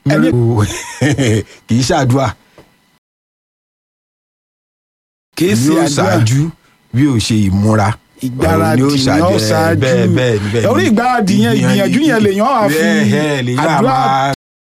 ẹni kì í ṣàdúrà kì í ṣe yóò àdúrà ṣáájú bí ó ṣe ìmúra ìgbáradì Òun ni ó yẹn ó ṣáájú- ṣáájú bẹ́ẹ̀ bẹ́ẹ̀ bẹ́ẹ̀ ni. orí ìgbáradì yẹn ìgbìyànjú yẹn lèèyàn á fi bẹ́ẹ̀ ẹ̀ lèyàn á àdúrà máa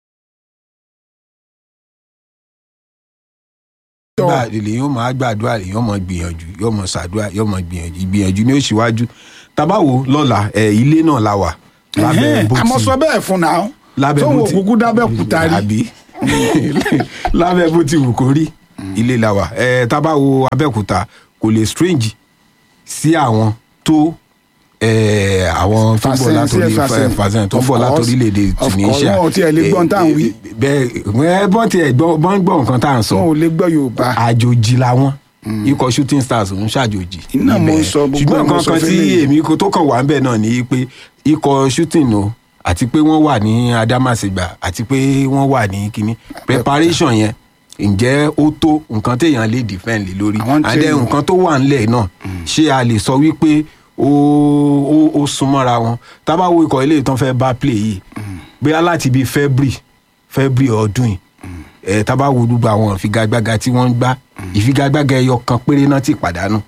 tọ̀ gbà lèyàn ó máa gbàdúrà lèyàn mọ gbìyànjú yóò mọ ṣàdúrà yóò mọ gbìyànjú ìgbìyànjú ni ó ṣíwájú tabawo lọ́la ẹ̀ ilé náà la wà lábẹ́ bó ti àmọ́ sọ bẹ́ẹ̀ fún náà lábẹ́ tóun bó ti òkúkú dábẹ́ kúta rí àbí lábẹ́ bó ti wù kó rí ilé la wà ẹ̀ tabawo abẹ́òkúta kò lè strange sí àwọn tó ẹ̀, àwọn tó bọ̀ Fàṣẹyìn, látòrí sí, Fàṣẹyìn. fàṣẹyìn tó Of bọ̀ course, látòrílẹ̀-èdè of course, Tunisia wọn ò tiẹ̀ lè gbọ́n tá à ń wí. bẹ́ẹ̀ ẹ bọ́n tiẹ̀ gbọ́ bọ́n gbọ́ nǹkan tá à ń sọ wọn ò lè gbọ́ yorùbá àjòjì làwọn ikọ̀ shooting stars ń ṣàjòjì. Iná mo ń níbẹ̀. sọ, gbogbo ṣùgbọ́n ẹ̀ mo nǹkan sọ kan tí fẹ́lẹ̀. èmi kò tó kàn wá ń bẹ̀ náà ni pé ikọ̀ shooting o àti pé wọ́n wà ní Adamasingba àti pé wọ́n wà ní kínní preparation yẹn ǹjẹ́ ó tó nǹkan téèyàn lè defend lé lórí Àwọn and then training. nǹkan tó wà ńlẹ̀ náà ṣé a lè sọ wípé ó ó ó súnmọ́ra wọn tá bá wo ikọ̀ ilé ìtàn fẹ́ bá play yìí bóyá láti bíi February February ọdún yìí ẹ tá bá wo gbogbo àwọn ìfigagbága tí wọ́n ń gbá ìfigagbága ẹyọ kan péré náà ti pàdánù.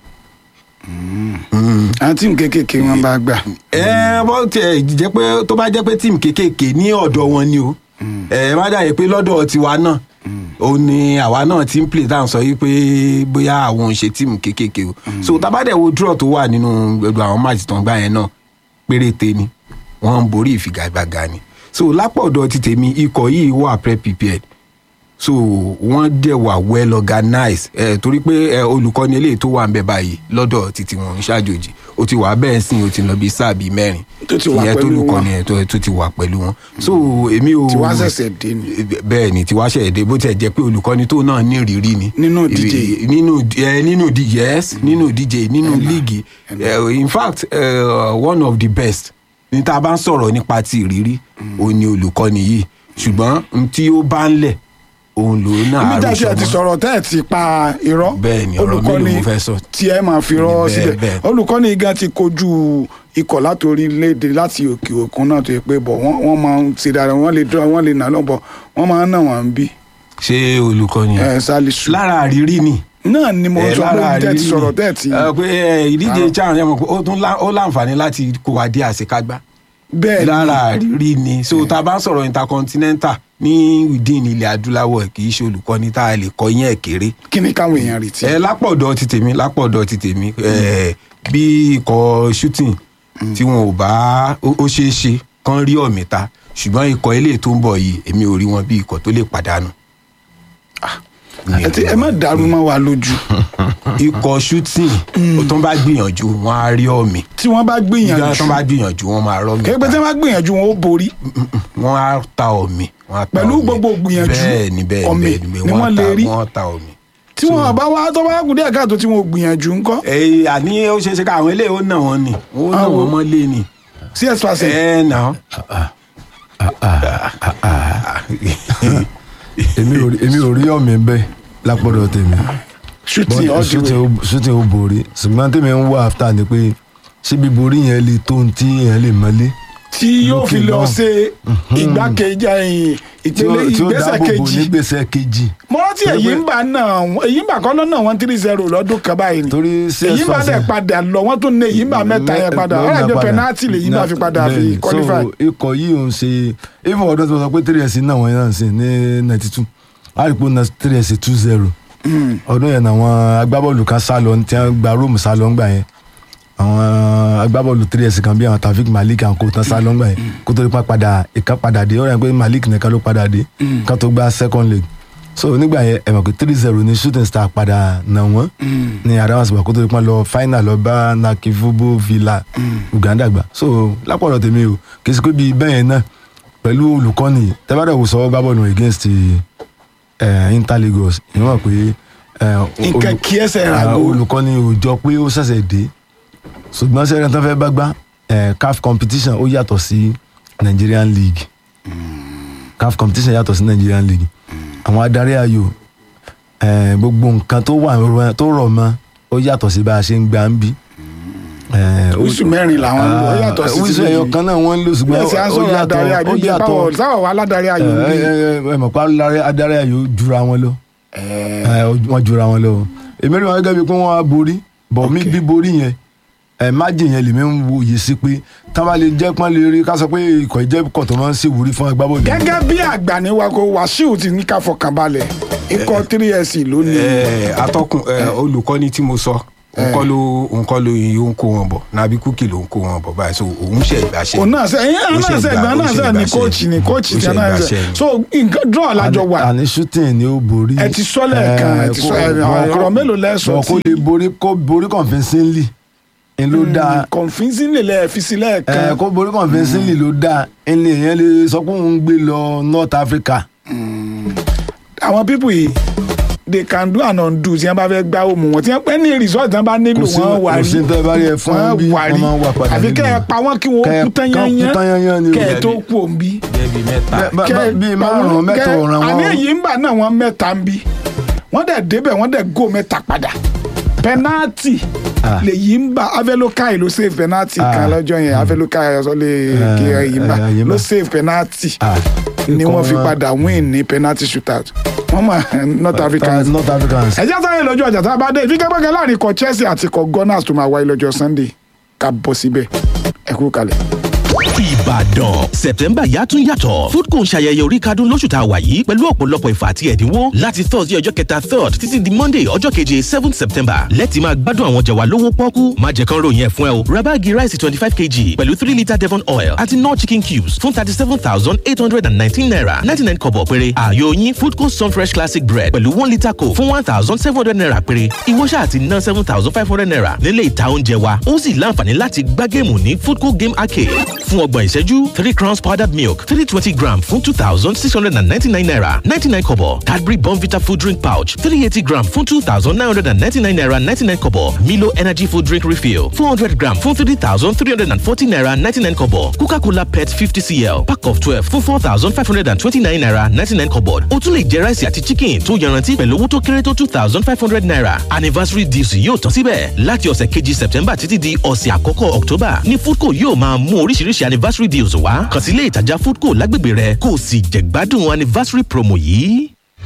àwọn tíìmù kéékèèké wọn bá gbà ẹ bọ́ tiẹ̀ jẹ́ pé tó bá jẹ́ pé tíìmù kéékèèké ní ọ̀dọ̀ wọn ni o ẹ má dàbí pé lọ́dọ̀ tiwa náà ó ní àwa náà ti ń play tá à ń sọ yìí pé bóyá àwọn ò ń ṣe tíìmù kéékèèké o so tá bá dẹ̀ wo draw tó wà nínú gbogbo àwọn match tó ń gbá yẹn náà péréte ni wọ́n ń borí ìfigagbága ni so lápọ̀dọ̀ ti tèmi ikọ̀ yìí wà pre prepared so wọ́n dẹ̀ wà well organized ẹ̀ torí pé ẹ̀ olùkọ́ni eléyìí tó wà ń bẹ̀ báyìí lọ́dọ̀ títí wọn ń ṣàjòjì ó ti wà bẹ́ẹ̀ sìn ó ti lọ bí sáà bíi mẹ́rin Tó ti wà ìyẹn pẹ̀lú olùkọ́ni wọn. ẹ̀ tó tó ti wà pẹ̀lú wọn so èmi ò Tiwa ṣẹ̀ṣẹ̀ dé ni. bẹ́ẹ̀ ni tiwa ṣẹ̀ṣẹ̀ dé bó tiẹ̀ jẹ́ pé olùkọ́ni tó náà ní ìrírí ni Nínú ìdíje. nínú ẹ nínú di yes nínú ìdíje nínú líìgì Eh, in fact uh, one of the best ní tá a bá ń sọ̀rọ̀ nípa ti ìrírí òun ni olùkọ́ni yìí ṣùgbọ́n n tí ó bá ń lẹ̀ òun lòun náà ibi tẹ́ ẹ ti àròsọ mọ́. sọ̀rọ̀ tẹ́ ẹ ti pa irọ́ Bẹ́ẹ̀ ni, ọ̀rọ̀ mélòó mo fẹ́ sọ? tí ẹ máa fi rọ́ Bẹ́ẹ̀, síbẹ̀ bẹ́ẹ̀. olùkọ́ni gan ti kojú ikọ̀ láti orílẹ̀-èdè láti òkè òkun náà tó yẹ pé bọ̀ wọ́n wọ́n máa ń ṣe dára wọ́n lè dúró wọ́n lè nà lọ́bọ̀ wọ́n máa ń nà wọ́n bí ṣé olùkọ́ni ẹ sálísù lára àrírí ni náà ni mo Eh, sọ pé lára tẹ́ ẹ ti àrírí sọ̀rọ̀ ni. tẹ́ ẹ ti Eh, pé eh, ìdíje chan yẹn mọ̀ pé ó tún lá- ó láǹfààní láti kó wa dé àṣekágbá bẹ́ẹ̀ ni lára àrírí ni so tá a bá ń sọ̀rọ̀ intercontinental ní within ilẹ̀ adúláwọ̀ kì í ṣe olùkọ́ni tá a lè kọ́ yẹn ẹ̀ kéré kí ni káwọn èèyàn retí. ẹ lápọ̀dọ̀ ti tèmi lápọ̀dọ̀ ti tèmi ẹ bí ikọ̀ shooting tí wọn ò bá ó ó ṣeé ṣe kán rí ọ̀mìta ṣùgbọ́n ikọ̀ eléyìí tó ń bọ̀ yìí èmi ò rí wọn bí ikọ̀ tó lè pàdánù. Mi ò ẹ ti- rí ẹ wọn. má dàrú mọ́ wa lójú ikọ̀ shooting tó ń bá gbìyànjú wọn á rí ọ̀mì tí wọ́n bá ìgbà gbìyànjú tó ń bá gbìyànjú wọn máa rọ́ mi kéèpé tí wọ́n bá gbìyànjú wọn ó borí wọn á ta ọ̀mì wọn á ta Pẹ̀lú ọ̀mì. gbogbo gbìyànjú, bẹ́ẹ̀ ni bẹ́ẹ̀ ọ̀mì bẹ́ẹ̀ ni wọ́n wọ́n ta- lè rí. wọ́n ta ọ̀mì. tí wọ́n bá wá tó bá kú díẹ̀ káàtó tí wọ́n ò gbìyànjú ńkọ́ ẹ àní ó ṣeé ṣe ká àwọn eléyìí ó nà wọn ni ó nà Àwọn- wọn mọ́lé ni. cs percent ẹ nà èmi ò rí- èmi ò rí ọ̀mì bẹ́ẹ̀ lápọ̀dọ̀ tèmi shooting all the shooting way ó- shooting ó borí ṣùgbọ́n tèmi ń wá after ni pé ṣé bíborí yẹn lè tó ohun tí yẹn lè mọ́lé tí yóò fi lókè lọ náà. ṣe ìgbákejì ẹ̀yìn tí ó ìpele tí ó ìgbésẹ̀ dáàbò bò kejì nígbèsè kejì mo rántí Torí èyí pé- ń bá náà èyí ń bá kọ́ lọ́nà one three zero lọ́dún kan báyìí ni torí CS èyí ń bá dẹ̀ Fasen- padà lọ wọ́n tún ní èyí ń bá mẹ́ta yẹn padà Lọ- ọ̀rọ̀ lọ àjọ padà. penalty lèyí ń bá fi padà fi Bẹ́ẹ̀ni. qualify so ikọ̀ yìí ò ń ṣe even ọdún tí mo sọ pé three s náà wọ́n yẹn náà ń sìn ní ninety two àrípò náà three s two zero ọdún yẹn náà àwọn agbábọ́ọ̀lù kan sá lọ tí wọ́n gba róòmù sá lọ ńgbà yẹn àwọn agbábọ́ọ̀lù three s kan bí àwọn Taofik Malik and kò tán sá lọ ńgbà yẹn kó tó nípa padà ìkan padà dé ọ̀rẹ́ pé Malik nìkan ló padà dé ká tó gba second leg so nígbà yẹn ẹ mọ̀ pé three zero ní shooting star padà nà wọ́n ní Adamasingba kó tó nípa lọ final lọ bá Nakivubo Villa Uganda gbà so lápọ̀lọ̀ tèmi o kì í ṣe pé bíi bẹ́ẹ̀ yẹn náà pẹ̀lú olùkọ́ni tẹ́bàdàn wò sọ gbábọ́ọ̀lù against eh, Inter Lagos ìwọ̀n mọ̀ pé eh, nǹkan olù- kí ẹsẹ̀ rà ah, gò olùkọ́ni ò jọ pé ó ṣẹ̀ṣẹ̀ dé ṣùgbọ́n sẹ́yìn tó fẹ́ bá gbá eh, CAF competition ó yàtọ̀ sí Nigerian League CAF competition yàtọ̀ sí Nigerian League àwọn adarí ayò eh, gbogbo nǹkan tó wà rọ- tó rọ̀ mọ́ ó yàtọ̀ sí bá a ṣe ń gbà ń bí wíṣù mẹ́rin làwọn ń lò ó yàtọ̀ sí wíṣù ẹyọ kan náà wọ́n ń lò ṣùgbọ́n bẹ́ẹ̀ sì á sọ̀rọ̀ adarí ayò ó bí yàtọ̀ báwo sáwọ̀ wà aládàrí ayò ń bí. ẹ mọ̀ pé adarí- adarí ayò jura wọn lọ ẹ, wọ́n jura wọn lọ èmi rí wọn gẹ́gẹ́ bíi pé wọ́n á borí bọ̀ mí bí borí yẹn ẹ májì yẹn lèmi ń wo yìí sí pé tá bá lè jẹ́ pọ́n lè rí ká sọ pé ikọ̀ ìjẹ́ kọ̀ tó máa ń ṣèwúrí fún agbábọ́ọ̀lù. gẹ́gẹ́ bí àgbà ní wako wàsíù ti ní ká fọkàn balẹ̀ ikọ̀ three s lónìí. ẹ atọ́kùn ẹ olùkọ́ni tí mo sọ òǹkọ́ ló òǹkọ́ ló yìí ń kó wọn bọ̀ nàbí kúkì ló ń kó wọn bọ̀ báyìí so òun ṣe ìgbàṣẹ. òun náà sẹ ẹyìn Ó ṣe náà sẹ ìgbà- ìgbà ó náà ṣe sẹ ní ìgbàṣẹ. kóòchì ní kóòchì Ó tí ṣe a náà sẹ ìgbàṣẹ. so nǹkan draw lájọ wà àní shooting ni ó borí. Ẹ ti sọ lẹ́ẹ̀kan, ẹ ti sọ- ẹ- ọ̀rọ̀ mélòó lẹ sọ bọ̀ kó tí- lè borí kó borí convincingly ń ló dáa convincing lè lẹ fi sí ẹ lẹ́ẹ̀kan kó borí convincingly ló dáa ẹni èèyàn lè sọ pé òun ń gbé lọ North Africa. àwọn pípù yìí they can do and undo tí wọn bá fẹ́ gbá òmù wọn tí wọn pẹ́ ní result tí wọn bá nílò Kò sí- wọn wà kò rí sí tẹ́ bá rí ẹ fún wọn bí wà rí wọ́n máa ń wà padà àbí nílùú. kẹ́ ẹ pa wọ́n kí wọ́n Kẹ́ ẹ- kú tán kán kú tán yányán yányán ni o. kẹ́ ẹ tó kú òǹbí. jẹ́bi mẹ́ta Bẹ́ẹ̀ bá- bá- bíi márùn-ún mẹ́ta ọ̀ràn wọn. àní èyí ń bà náà wọn mẹ́ta ń bí wọ́n dẹ̀ débẹ̀ wọ́n dẹ̀ gò mẹ́ta padà pẹnáàtì Ah. lèyí ń bà avelokai ló save pẹnáàtì kan Ah. lọ́jọ́ yẹn avelokai ọ̀sọ́ lè Ah, kí èyí ń bà eh, Yimba. ló save pẹnáàtì Ah. ni wọ́n fi Ikọ̀ wọn- padà win ní penalty shootout wọ́n mọ̀ North Africans North Africans. ẹjẹ́ sáré lọ́jọ́ ọjà tá a bá dé ìfigagbága láàrin ikọ̀ Chelsea àti ikọ̀ Gunners tó máa wáyé lọ́jọ́ Sunday ká bọ́ síbẹ̀ ẹ kú kalẹ̀. Ìbàdàn September yàtún yàtọ̀ Foodco ń ṣayẹyẹ orí kadún lóṣù tá a wà yìí pẹ̀lú ọ̀pọ̀lọpọ̀ ìfà àti ẹ̀dínwó láti Thursday ọjọ́ kẹta third títí di Monday ọjọ́ keje seventh September lẹ́tì máa gbádùn àwọn jẹ̀wà lówó pọ́kú má jẹ́ kán ròyìn ẹ̀ fún ẹ o ra báàgì ráìsì twenty five kg pẹ̀lú three litre Devon oil àti nor chicken cubes fún thirty seven thousand eight hundred and nineteen naira ninety nine kọ̀bọ̀ péré ààyò yín Foodco Sunfresh classic bread pẹ̀lú one litre coke fún one thousand seven hundred naira péré ìwọ ṣáà ti ná seven thousand five hundred naira nílé ìta oúnjẹ wa ó sì láǹfààní láti gbá géèmù ní Foodco game arcade fún ọgbọ̀n ìṣẹ́jú three crowns powdered milk three twenty gram fún two thousand six hundred and ninety-nine naira ninety-nine kobo Cadbury Bonvita food drink pouch three eighty gram fún two thousand nine hundred and ninety-nine naira ninety-nine kobo Milo energy food drink refill four hundred gram fún three thousand three hundred and forty naira ninety-nine kobo Coca-Cola pet fifty cl pack of twelve fún four thousand five hundred and twenty-nine naira ninety-nine kobo o tún lè jẹ ráìsì àti chicken tó yanrantí pẹ̀lú owó tó kéré tó two thousand five hundred naira anniversary deals yóò tán síbẹ̀ láti ọ̀sẹ̀ kejì September títí di ọ̀sẹ̀ àkọ́kọ́ October ní Foodco yóò máa mú oríṣiríṣi anniversary deals wá kàn sí ilé ìtajà Foodco lágbègbè rẹ kó o sì jẹ̀gbádùn anniversary promo yìí.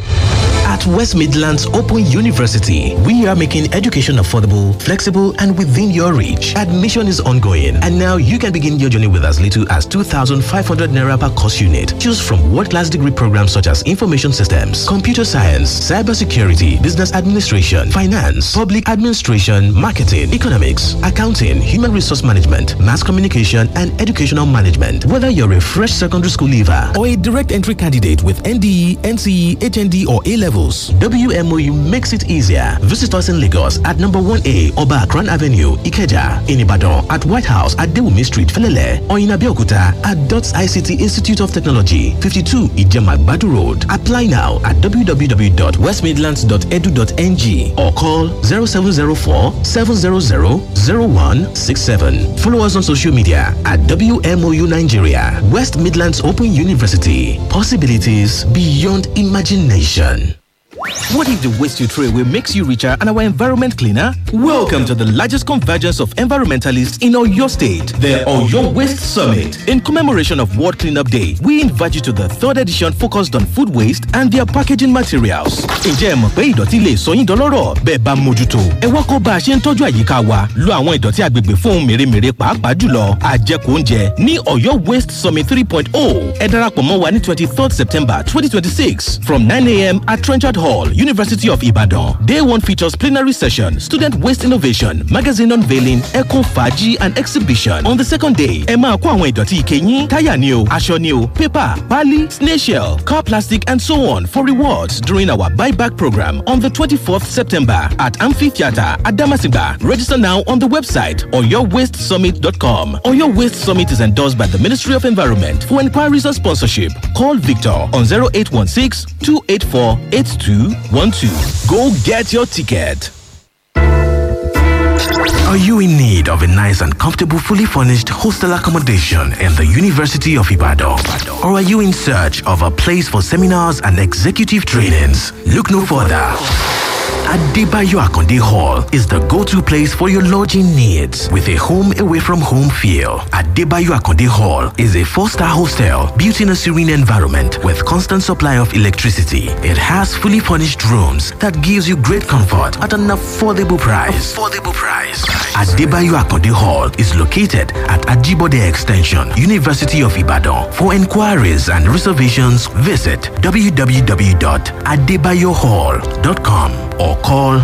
At West Midlands Open University, we are making education affordable, flexible, and within your reach. Admission is ongoing, and now you can begin your journey with as little as 2,500 naira per course unit. Choose from world-class degree programs such as information systems, computer science, cybersecurity, business administration, finance, public administration, marketing, economics, accounting, human resource management, mass communication, and educational management. Whether you're a fresh secondary school leaver or a direct entry candidate with NDE, NCE, HND, or A levels, WMOU makes it easier. Visit us in Lagos at number 1A Oba Akran Avenue, Ikeja, in Ibadan, at White House at Dewumi Street, Felele, or in Abeokuta at DOTS ICT Institute of Technology, 52 Ijema Badu Road. Apply now at www.westmidlands.edu.ng or call 0704 700 0167. Follow us on social media at WMOU Nigeria, West Midlands Open University. Possibilities beyond imagination. What if the waste you throw away makes you richer and our environment cleaner? Welcome to the largest convergence of environmentalists in Oyo State, the Oyo Waste Summit. In commemoration of World Cleanup Day, we invite you to the third edition focused on food waste and their packaging materials. Ǹjẹ́ ẹ mọ̀ pé ìdọ̀tí lè sọ yín dọlọ́rọ̀ bẹ́ẹ̀ bá mójútó? Ẹ wá kọ́ bá a ṣe ń tọ́jú àyíká wa, lo àwọn ìdọ̀tí agbègbè fún ohun mèremère pàápàá jùlọ àjẹkù oúnjẹ ní Oyo Waste Summit 3.0. Ẹ darapọ̀ mọ́ wa ní 23rd September 2026 from 9am at Trenchard Hall. University of Ibadan. Day one features plenary session, student waste innovation, magazine unveiling, eco faji and exhibition. On the second day, ẹ máa kó àwọn ìdọ̀tí ike yín, táyà ni o, aṣọ ni o, paper, pali, snail shell, car plastic and so on for rewards during our buyback program on the 24th September at Amphitheatre at Damasinga. Register now on the website oyowastesummit.com. Oyo Waste Summit is endorsed by the Ministry of Environment. For inquiries or sponsorship, call Victor on 0816 284 8212. Go get your ticket. Are you in need of a nice and comfortable, fully furnished hostel accommodation in the University of Ibadan? Or are you in search of a place for seminars and executive trainings? Look no further. Adebayo Akonde Hall is the go-to place for your lodging needs with a home away from home feel. Adebayo Akonde Hall is a four-star hostel built in a serene environment with constant supply of electricity. It has fully furnished rooms that gives you great comfort at an affordable price. Affordable price. Adebayo Akonde Hall is located at Ajibode Extension, University of Ibadan. For inquiries and reservations, visit www.adebayohall.com or call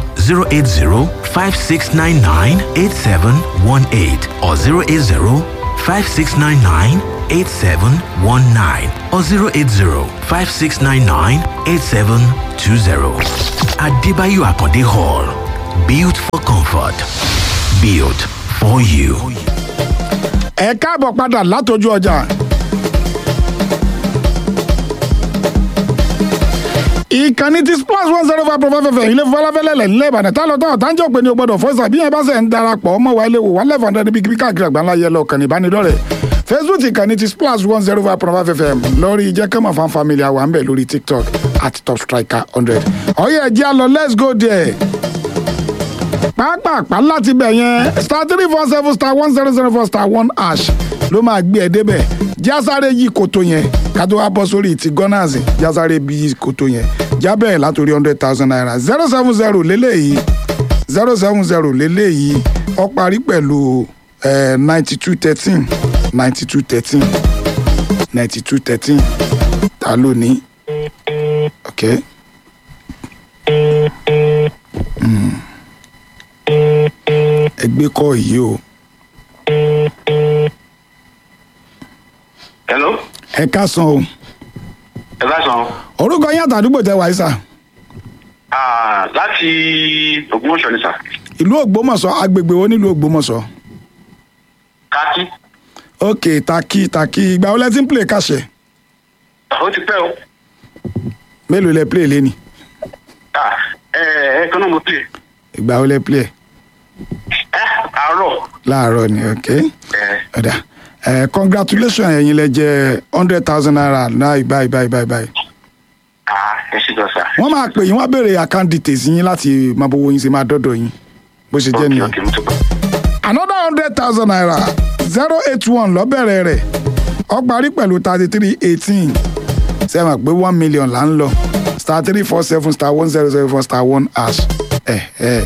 080-5699-8718 or 080-5699-8719 or 080-5699-8720. Adebayo Akonde Hall. Built for comfort. Built for you. ẹ káàbọ̀ padà látọjú ọjà. ìkànnì ti splash one zero five point five fm ilé fọláfẹ́lẹ́lẹ̀ nílẹ̀ ìbàdàn tá lọ tán ọ̀tá ń jẹ́ òpin ní o gbọ́dọ̀ fọ́sà bí yẹn bá sẹ̀ ń darapọ̀ ọmọ wa ilé wò wá lẹ́fọ̀n dání bíi káàkiri àgbáńlá yẹ lọ kànnì ìbánidọ́rẹ̀ facebook ìkànnì ti splash one zero five point five fm lórí jẹ́kẹ́mọ̀ fan family àwọn àmbẹ̀ lórí tiktok at top striker hundred ọ̀yẹ́ ẹ̀jẹ̀ á lọ let's go there pàápàá láti bẹ̀ yẹn star three four seven star one zero zero four star one hash ló máa gbé ẹ débẹ̀ jásáré yí koto yẹn ká tó wá bọ́ sórí ti gunners jásáré bí yí koto yẹn jábẹ̀ látòrí hundred thousand naira zero seven zero lélẹ́yìí zero seven zero lélẹ́yìí ó parí pẹ̀lú ninety two thirteen ninety two thirteen ninety two thirteen ta ló ní okay. ẹgbẹ́ kọ́ yìí o. hello ẹ káàsán o ẹ bá sàn orúkọ yín àtàdúgbò tẹ wáyé sà án láti ògbómọ̀ṣọ́ ni sà ìlú ògbómọ̀ṣọ́ agbègbè wo nílùú ògbómọ̀ṣọ́ kákí ok taki taki ìgbà wo lẹ ti ń play kàṣẹ ó ti pẹ́ o mélòó lẹ play lẹ́ni Ah, ẹ ẹ kan náà mo pè ìgbà wo lẹ play ẹ àárọ̀ láàárọ̀ ni ok ẹ ọ̀dà ẹ congratulation ẹ̀yin lẹ jẹ hundred thousand naira náà báyìí báyìí báyìí báyìí ah ẹ ṣe jọ sà. wọ́n máa pè yín wọ́n á béèrè account details yín láti máa bówó yín ṣe máa dọ́dọ̀ yín bó ṣe jẹ́ ok nìyẹn. ok mo ti gbọ́. another hundred thousand naira zero eight one lọ́bẹ̀rẹ̀ rẹ̀ ó parí pẹ̀lú thirty three eighteen sẹ́wọ̀n pé one million là ń lọ star three four seven star one zero zero four star one hash ẹ̀ ẹ̀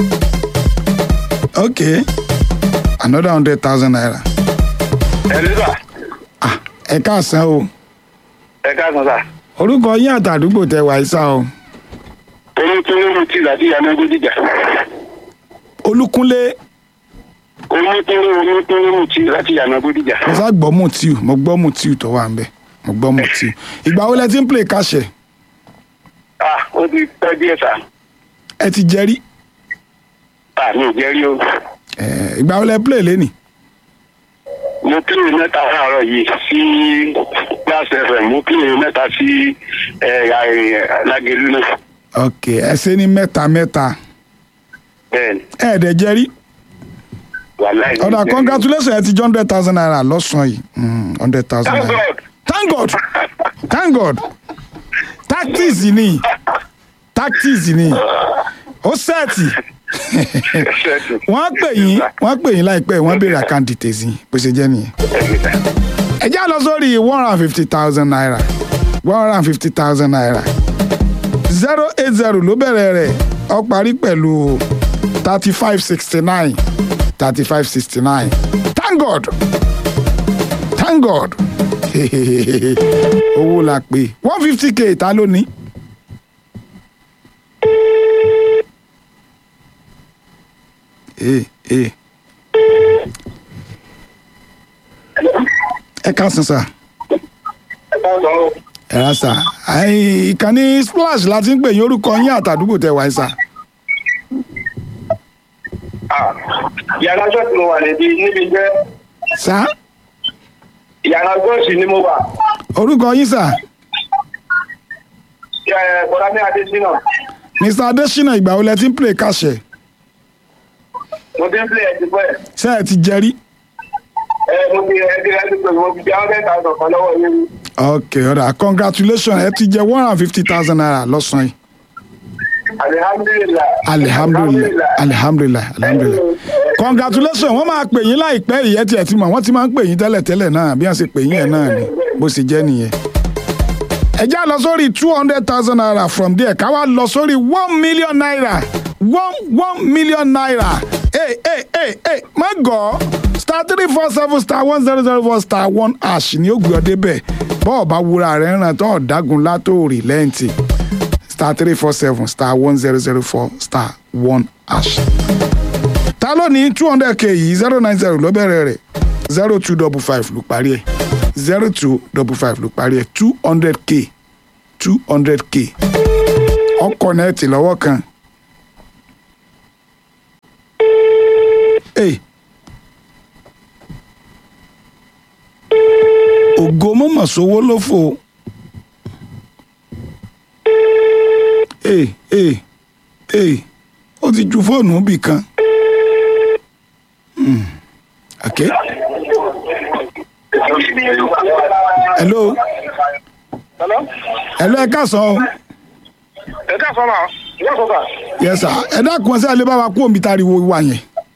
ok another hundred thousand naira ẹ ní sà ah ẹ káàsán o ẹ káàsán sà. orúkọ yín àtàdúgbò tẹ wàá sá o oyún tó lóru tí láti yanago jíjà olúkúnlé oyún tó lóru oyún tó lóru tí láti yanago jíjà. mo sá gbọ́ mutiu mo gbọ́ mutiu tó wà ń bẹ̀ mo gbọ́ mutiu ìgbà wo lẹ ti ń play kàṣẹ ah ó ti pẹ́ díẹ̀ sà. ẹ ti jẹ́rí ah mi ò jẹ́ rí o. ẹ̀, ìgbà wo lẹ play lẹ́nìí. mo kílè mẹ́ta láàárọ̀ yìí sí gas fm mo kílè mẹ́ta sí lágẹ̀lú náà. ok ẹ ṣe ní mẹ́ta mẹ́ta bẹ́ẹ̀ni ẹ ẹ̀ dẹ̀ jẹ́rí wàláì. ọ̀dà congratulations ẹ ti jọ hundred thousand naira lọ́sàn-án yìí hundred thousand Thank naira God. thank god thank god tactics ni tactics ni ó sẹ́ẹ̀tì wọ́n pè yín wọ́n pè yín láìpẹ́ wọ́n béèrè account details yín bó ṣe jẹ́ nìyẹn ẹ já lọ sórí one hundred and fifty thousand naira one hundred and fifty thousand naira zero eight zero ló bẹ̀rẹ̀ rẹ̀ ó parí pẹ̀lú thirty five sixty nine thirty five sixty nine thank god thank god owó la pè one fifty k ta ló ní. ee ee ẹ káàsán sá ẹ rà sá àì ìkànnì splash la ti ń pè yín orúkọ yín àtàdúgbò tẹ wáyé sá yàrá ṣọ́ọ̀tì mo wà níbi níbi jẹ́ sá yàrá gọ́ọ̀sì ni mo wà orúkọ yín sá bọ́dá ní adésínà mr adesina ìgbà wo lẹ ti ń play kàṣẹ mo ti ń play ẹ̀ ti pẹ́ ṣé ẹ ti jẹrí ẹ mo ti ẹ ti ẹ ti pè mo ti jẹ́ hundred thousand kan lọ́wọ́ yín ok ọ̀dà congratulations ẹ ti jẹ one hundred and fifty thousand naira lọ́sàn-án yìí alihamdulilayi. alihamdulilayi alihamdulilayi alihamdulilayi congratulations wọ́n máa pè yín láìpẹ́ ìyẹn tiẹ̀ ti mọ̀ wọ́n ti máa ń pè yín tẹ́lẹ̀tẹ́lẹ̀ náà bí wọ́n ṣe pè yín ẹ̀ náà ni bó ṣe jẹ́ nìyẹn. ẹ já lọ sórí two hundred thousand naira from there ká wá lọ sórí one million naira one one million naira ee ee ee ee má gọ̀ star three four seven star one zero zero four star one ash ni ó gbé ọ débẹ̀ bọ́ọ̀ bá wúra rẹ̀ ń ràn tó ọ̀dágun látòrí lẹ́ǹtì star three four seven star one zero zero four star one ash. ta ló ní two hundred k yìí zero nine zero ló bẹ̀rẹ̀ rẹ̀ zero two double five ló parí ẹ̀ zero two double five ló parí ẹ̀ two hundred k two hundred k ọkọ̀ nẹ́ẹ̀tì lọ́wọ́ kan. Hey. ògo mọ̀mọ̀ sówó ló fò ó. ee ee ee ó ti ju fóònù bì kan. Hmm. okay. hello Hello? hello ẹ káàsán o ẹ ká sọ náà wọ́n sọ sà. yes sir ẹ dákun sí ẹ lè bá wa kúrò níbi táriwo wà yẹn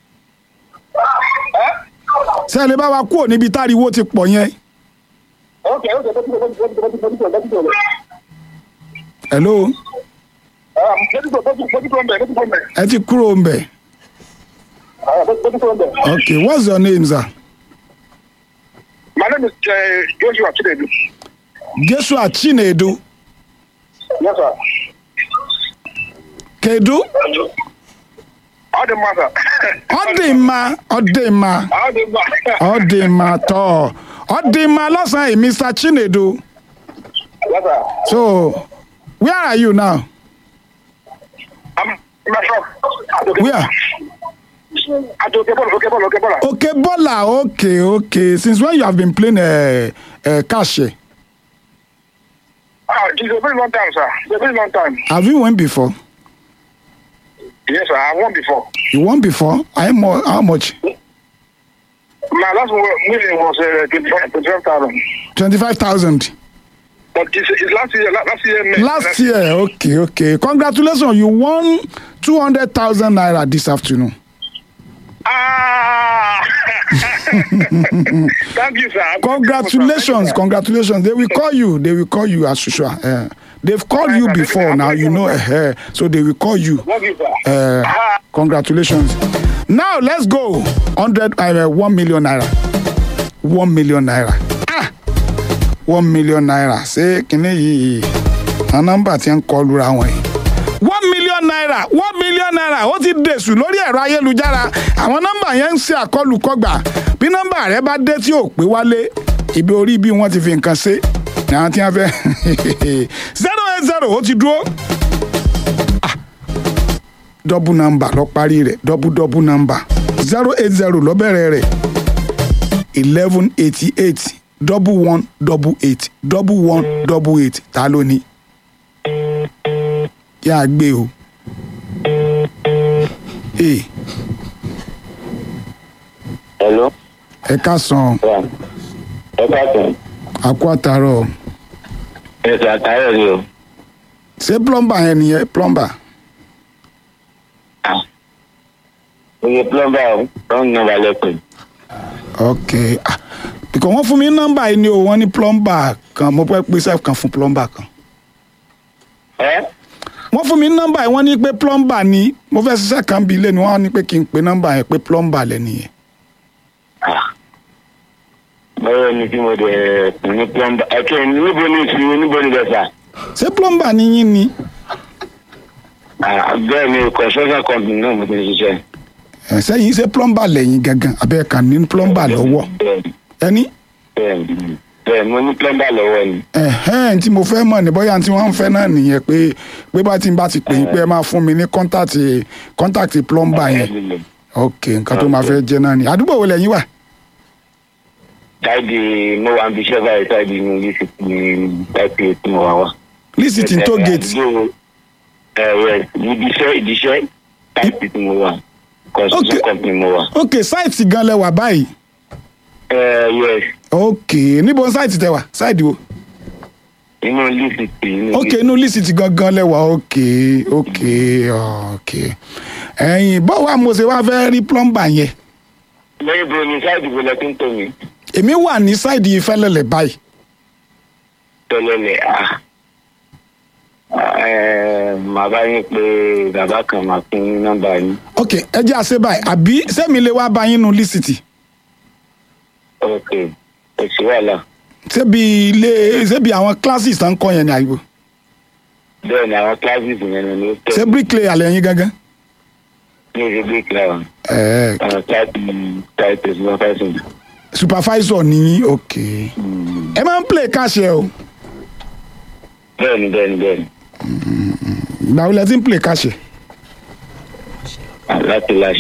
ṣé ẹ lè bá wa kúrò níbi táriwo ti pọ̀ yẹn ok ok bẹ́ẹ̀ tí bẹ́ẹ̀ tí bẹ́ẹ̀ tí bẹ́ẹ̀ tí bẹ́ẹ̀ tí bẹ́ẹ̀ tí bẹ́ẹ̀ hello bẹ́ẹ̀ tí bẹ́ẹ̀ tí bẹ́ẹ̀ tí bẹ́ẹ̀ tí bẹ́ẹ̀ tí bẹ́ẹ̀ ẹ ti kúrò ń bẹ̀ bẹ́ẹ̀ tí bẹ́ẹ̀. okay what's your name sir My name is uh, Joshua Chinedu. Joshua Chinedu Yes, sir. kedu All the matter. ọ dị mma ọ dị mma All the matter. ọ dị mma tọọ ọ dị mma lọ́sàn-án yìí Mr. Chinedu Yes, sir. so where are you now I'm in my shop. where At okay, ball, okay, ball, okay, ball. okay bola okay okay since when you have been playing uh, uh, cash here? Ah, it's a very long time, sir. It's a very long time. have you won before Yes, sir. I won before. you won before how much how much My last winning was uh, 25,000. twenty-five thousand But it's, it's last year, la- last year. May. last year okay okay congratulations you won two hundred thousand naira this afternoon Ah! Thank you, sir. congratulations congratulations they will call you they will call you as usual uh, they've called you before now you know uh, so they will call you Thank you, sir. uh, congratulations now let's go hundred uh, one million naira one million naira ah one million naira ṣé kinní yìí àwọn nọ́mbà tí ń kọ lura wọn yìí one million naira one million naira ó ti dèṣù lórí ẹ̀rọ ayélujára àwọn nọ́mbà yẹn ń ṣe àkọlùkọgbà bí nọ́mbà rẹ bá dé tí ò pé wálé ibi orí bí wọ́n ti fi nǹkan ṣe ni àwọn tí wọ́n fẹ́ zero eight zero ó ti dúró double number lọ parí rẹ̀ double double number zero eight zero lọ bẹ̀rẹ̀ rẹ̀ eleven eighty eight double one double eight double one double eight ta ló ní yà á gbé o ee Hello. ẹ ká san Wa. Ẹ káàtó. àkó àtàrọ Ẹ̀sìn àtàrà ni o. ṣé plumber yẹn nìyẹn plumber Oye plumber o. Wrong number lẹ́kùn. ok ah because wọ́n fún mi ní nọ́mbà yìí ni o wọ́n ní plumber kan mo fẹ́ pèsè kan fún plumber kan Ẹ́ wọ́n fún mi ní nọ́mbà yìí wọ́n ní pé plumber ni mo fẹ́ ṣiṣẹ́ kan bí ilé ni wọ́n ní pé kí n pe nọ́mbà yẹn pé plumber lẹ́nu yẹn báwo ni tí mo dẹ̀ ní plumber. Ẹ̀kẹ́ níbo ni ìsinmi níbo ni bẹ̀sà? ṣé plumber ni yín ni Bẹ́ẹ̀ ni construction company náà mo ti ń ṣiṣẹ́. ẹ̀ sẹ́yìn ṣé plumber lẹ́yìn gangan abẹ́ kan ní plumber lọ́wọ́ Bẹ́ẹ̀ni ẹni bẹ́ẹ̀ni bẹ́ẹ̀ni mo ní plumber lọ́wọ́ ni. ẹ̀hẹ́n tí mo fẹ́ mọ̀ ní bóyá tí wọ́n ń fẹ́ náà nìyẹn pé pé bá ti ń bá ti pè yín pé ẹ máa fún mi ní kọ́ńtàtì kọ́ńtàtì plumber yẹn ok nǹkan tó máa fẹ́ jẹ́ náà ni àdúgbò wo lẹ́yìn wà Táìdì mo wà níbi iṣẹ́ báyìí táìdì ní ilé ìsìnkú ní táìpì tí mo wà wá. lísìtì tó gate Ẹ ẹ ibi iṣẹ́ ibi iṣẹ́ táìpì tí mo wà. Construction Okay. company mo wà. ok sáìtì gan lẹ wà báyìí Ẹ yes ok níbo sáìtì tẹ wà sáìtì wo inú lísìtì inú ok inú lísìtì gangan lẹ́wà ok ok ok ẹ̀yin bọ́wọ́ àmọ̀ṣe wá fẹ́ rí plumber yẹn lẹ́yìn bó ni sáà ìdìbò lẹ́tún tó mi èmi wà ní sáìdì ìfẹ́lẹ́lẹ̀ báyìí tẹ́lẹ̀lẹ̀ à màá bá yín pé bàbá kan máa pín nọ́mbà yín ok ẹ jẹ́ àṣẹ báyìí àbí sẹ́mi lè wá bá yín nu lísìtì ok kò sí wàhálà ṣébi ilé ṣébi àwọn classes tó ń kọ́ yẹn ní àyíwò bẹ́ẹ̀ ni àwọn classes yẹn ni ó ṣé tẹ̀ bricklayer lẹ́yìn gangan. ní ìṣe bí kíláà ẹ̀ẹ́ àwọn táìpì táìpì supervisor supervisor ní ok ẹ máa ń play cash ẹ o bẹ́ẹ̀ ni bẹ́ẹ̀ ni bẹ́ẹ̀ ni ìgbà wo lẹ ti ń play cash ẹ láti láṣẹ.